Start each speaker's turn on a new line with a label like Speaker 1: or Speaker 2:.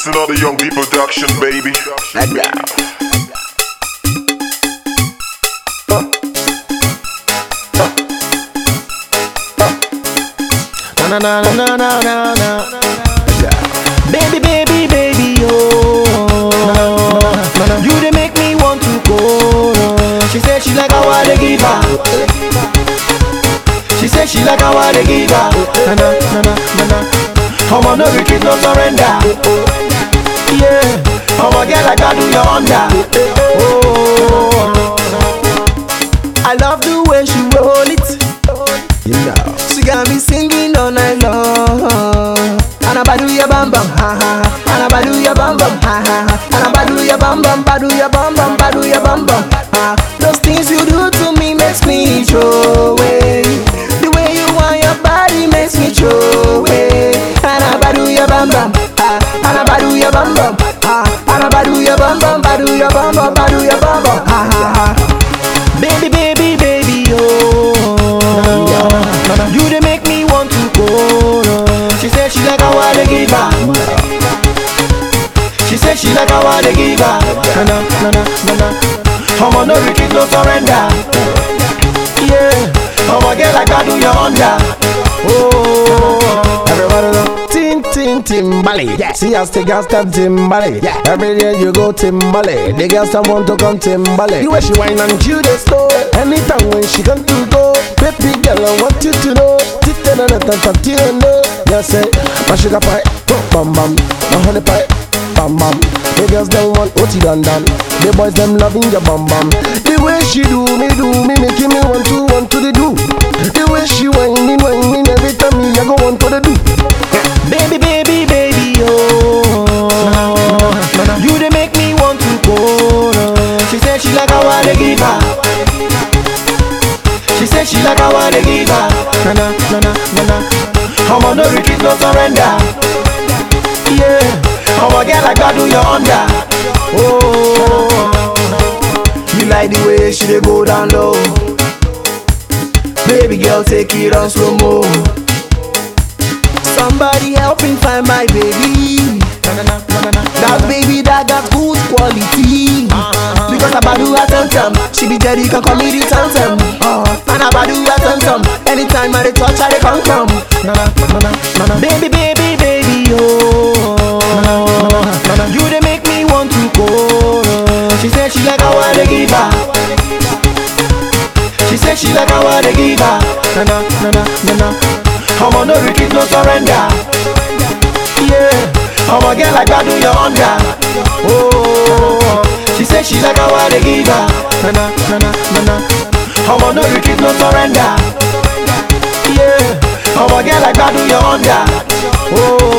Speaker 1: It's another Young D production, baby.
Speaker 2: Let go.
Speaker 3: Na na na na na na na. Baby, baby, baby, oh. You they make me want to go. no. She said she like how I dey give her. She said she like how I dey give her. Na na na na na na. I'm on no retreat, no surrender. Yeah, I'm a girl like I do your under. Oh, I love the way she roll it.
Speaker 2: You know.
Speaker 3: She got me singing all night long. Anabadu ya bam bam ha ha. ha. Anabadu ya bam bam ha ha. ha. Anabadu ya bam bam badu ya bam bam badu ya bam bam ha. Those things you do to me makes me throw away. The way you want your body makes me throw away. Anabadu ya bam bam ha. Anabadu ya bam bam ha. Anabadu ya bam bam badu ya bam bam badu ya bam bam ha ha ha. Baby, baby, baby, oh. You they make me want to go. no. She said she like how I dey give her. She said she like how I dey give her. Na na na na na na. I'm on no retreat, no surrender. Yeah, I'm a girl like I do your under. Oh,
Speaker 2: Everybody know. Tin tin Timbali. Yeah. See us the girls step Timbali. Yeah. Every day you go Timbali. The girls that want to come Timbali. The way she whine and chew the slow. Anytime when she come to go. Baby girl, I want you to know. Tita na na ta ta ti no. Yes, say my sugar pie. Bam bam. My honey pie. Bam bam. The girls them want what you done done. The boys them loving your bam bam. The way she do me do me making me want to want to the do. The way she whining whining every time me I go want to the do.
Speaker 3: baby, baby, baby, oh. You they make me want to go. no. She said she like how I dey give her. She said she like how I dey give her. Na na na na na na. I'm on no retreat, no surrender. Yeah, I'm a girl like I do your under. Oh, you like the way she dey go down low. Baby girl, take it on slow mo. Somebody help me find my baby. That baby that got good quality. Because Abadu a tum tum, she be dead, you can call me the tum tum. Uh, and Abadu a tum tum, anytime I dey touch, I dey come come. Baby, baby, baby, oh. You dey make me want to go. no. She said she like how I dey give her. She said she like how I dey give her. Na na na na na na. I'm on no retreat, no surrender. Yeah, I'm a girl like I do your under. Oh, she said she like how I dey give her. Na na na na na na. I'm on no retreat, no surrender. Yeah, I'm a girl like I do your under. Oh,